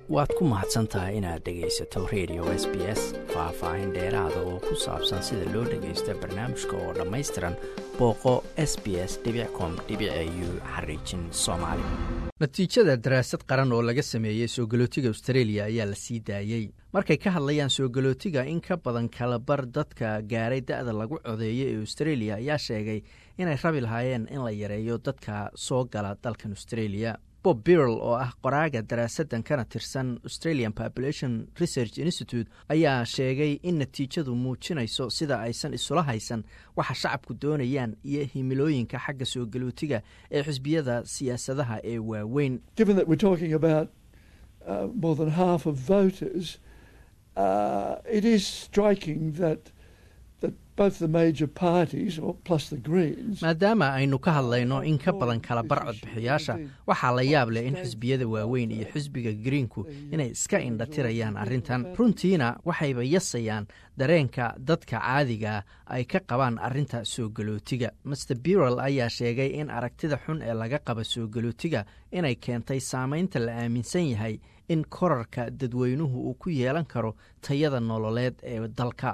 waad ku mahadsan tahay inaad dhegaysato radio s b s faah-faahin dheeraada oo ku saabsan sida loo dhagaysto barnaamijka oo dhammaystiran booqo s b s com u xariijin soomaali natiijada daraasad qaran oo laga sameeyey soo galootiga australia ayaa la sii daayey markay ka hadlayaan soo galootiga in ka badan kalabar dadka gaaray da-da lagu codeeyay ee australia ayaa sheegay inay rabi lahaayeen in la yareeyo dadka soo gala dalkan australia bob birl oo ah qoraaga daraasadan kana tirsan australian population research institute ayaa sheegay in natiijadu muujinayso sida aysan isula haysan waxa shacabku doonayaan iyo himilooyinka xagga soo galootiga ee xisbiyada siyaasadaha ee waaweyn maadaama aynu ka hadlayno in ka badan kala bar codbixiyaasha waxaa la yaab leh in xisbiyada waaweyn iyo xisbiga greenku inay iska indhatirayaan arrintan runtiina waxayba yasayaan dareenka dadka caadiga ay ka qabaan arrinta soo galootiga master birel ayaa sheegay in aragtida xun ee laga qaba soo galootiga inay keentay saamaynta la aaminsan yahay in korarka dadweynuhu uu ku yeelan karo tayada nololeed ee dalka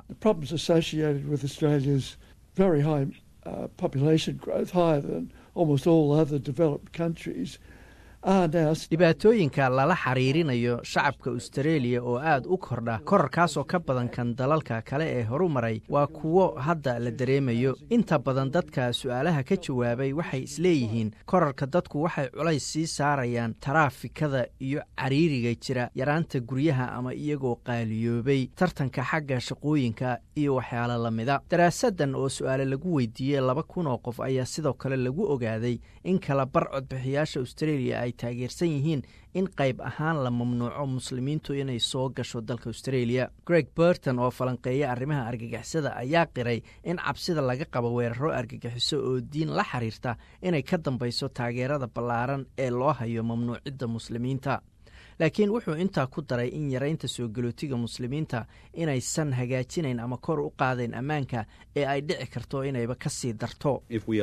dhibaatooyinka lala xiriirinayo shacabka austareeliya oo aad u kordha korarkaasoo ka badan kan dalalka kale ee horu maray waa kuwo hadda la dareemayo inta badan dadka su-aalaha ka jawaabay waxay isleeyihiin korarka dadku waxay culays sii saarayaan taraafikada iyo cariiriga jira yaraanta guryaha ama iyagoo qaaliyoobay tartanka xagga shaqooyinka iyo waxyaalo lamida daraasadan oo su-aale lagu weydiiyey laba kun oo qof ayaa sidoo kale lagu ogaaday in kala bar codbixiyaasha australia ay taageersan yihiin in qayb ahaan la mamnuuco muslimiintu inay soo gasho dalka australia greg burton oo falanqeeya arrimaha argagixisada ayaa qiray in cabsida laga qabo weeraro argagixiso oo diin la xiriirta inay ka dambayso taageerada ballaaran ee loo hayo mamnuucidda muslimiinta laakiin wuxuu intaa ku daray in yaraynta soo galootiga muslimiinta inaysan hagaajinayn ama kor u qaadayn ammaanka ee ay dhici karto inayba ka sii darto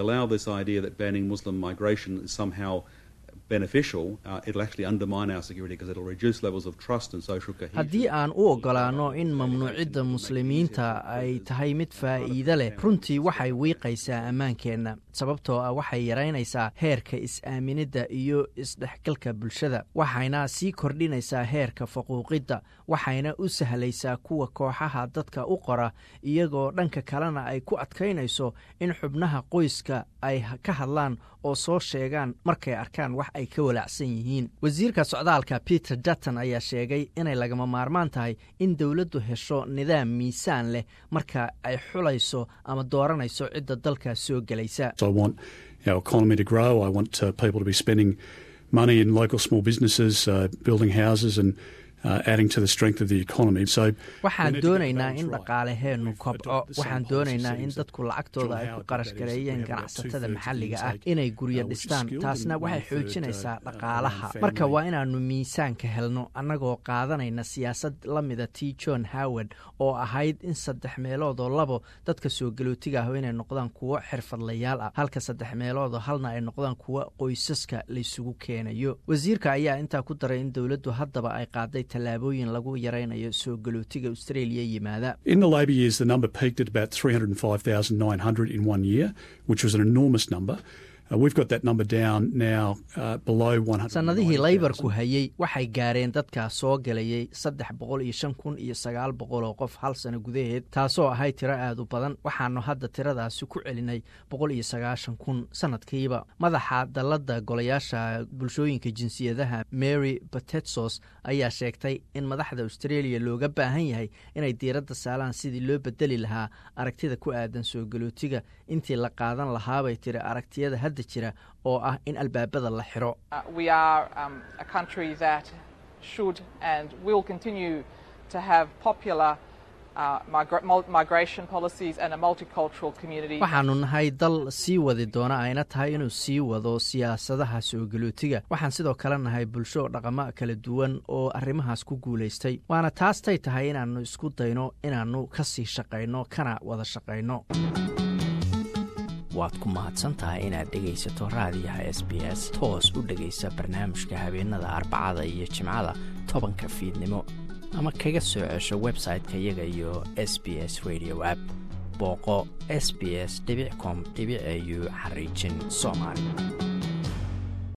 haddii aan u ogolaano in mamnuucidda muslimiinta ay tahay mid faa'iide leh runtii waxay wiiqaysaa ammaankeenna sababtoo ah waxay yaraynaysaa heerka is-aaminidda iyo isdhexgalka bulshada waxayna sii kordhinaysaa heerka faquuqidda waxayna u sahlaysaa kuwa kooxaha dadka u qora iyagoo dhanka kalena ay ku adkaynayso in xubnaha qoyska ay ka hadlaan oo soo sheegaan markay arkaan wax ay ka walaacsan yihiin wasiirka socdaalka peter dutton ayaa sheegay inay lagama maarmaan tahay in dowladdu hesho nidaam miisaan leh marka ay xulayso ama dooranayso cidda dalka soo gelaysa waxaan doonaynaa in dhaqaalaheennu kobco waxaan doonaynaa in dadku lacagtooda ay ku qarash gareeyeen ganacsatada maxalliga ah inay guryo dhistaan taasna waxay xoojinaysaa dhaqaalaha marka waa inaannu miisaanka helno annagoo qaadanayna siyaasad la mida t john howard oo ahayd in saddex meeloodoo labo dadka soo galootiga ah inay noqdaan kuwo xirfadlayaal ah halka saddex meeloodoo halna ay noqdaan kuwo qoysaska laysugu keenayo wasiirka ayaa intaa ku daray in dowladdu haddaba ay qaaday tallaabooyin lagu yaraynayo soo galootiga australia yimaada sannadihii laybarku hayey waxay gaareen dadka soo galayay saddex boqol iyo shan kun iyo sagaal boqol oo qof hal sano gudaheed taasoo ahayd tiro aad u badan waxaanu hadda tiradaasi ku celinay boqol iyo sagaashan kun sanadkiiba madaxa dalladda golayaasha bulshooyinka jinsiyadaha mary batetsos ayaa sheegtay in madaxda australia looga baahan yahay inay diiradda saalaan sidii loo bedeli lahaa aragtida ku aadan soo galootiga intii la qaadan lahaabay tiri aragtiyada hadda jira oo ah in albaabada la xiro waxaanu nahay dal sii wadi doona ayna tahay inuu sii wado siyaasadaha soo galootiga waxaan sidoo kale nahay bulsho dhaqamo kala duwan oo arrimahaas ku guulaystay waana taastay tahay inaannu isku dayno inaannu ka sii shaqayno kana wada shaqayno waad ku mahadsantahay inaad dhegaysato raadiyaha s b s toos u dhegaysa barnaamijka habeenada arbacada iyo jimcada tobanka fiidnimo ama kaga soo cesho website-ka iyaga iyo s b s radio app booqo s b s com au xariijin soomaali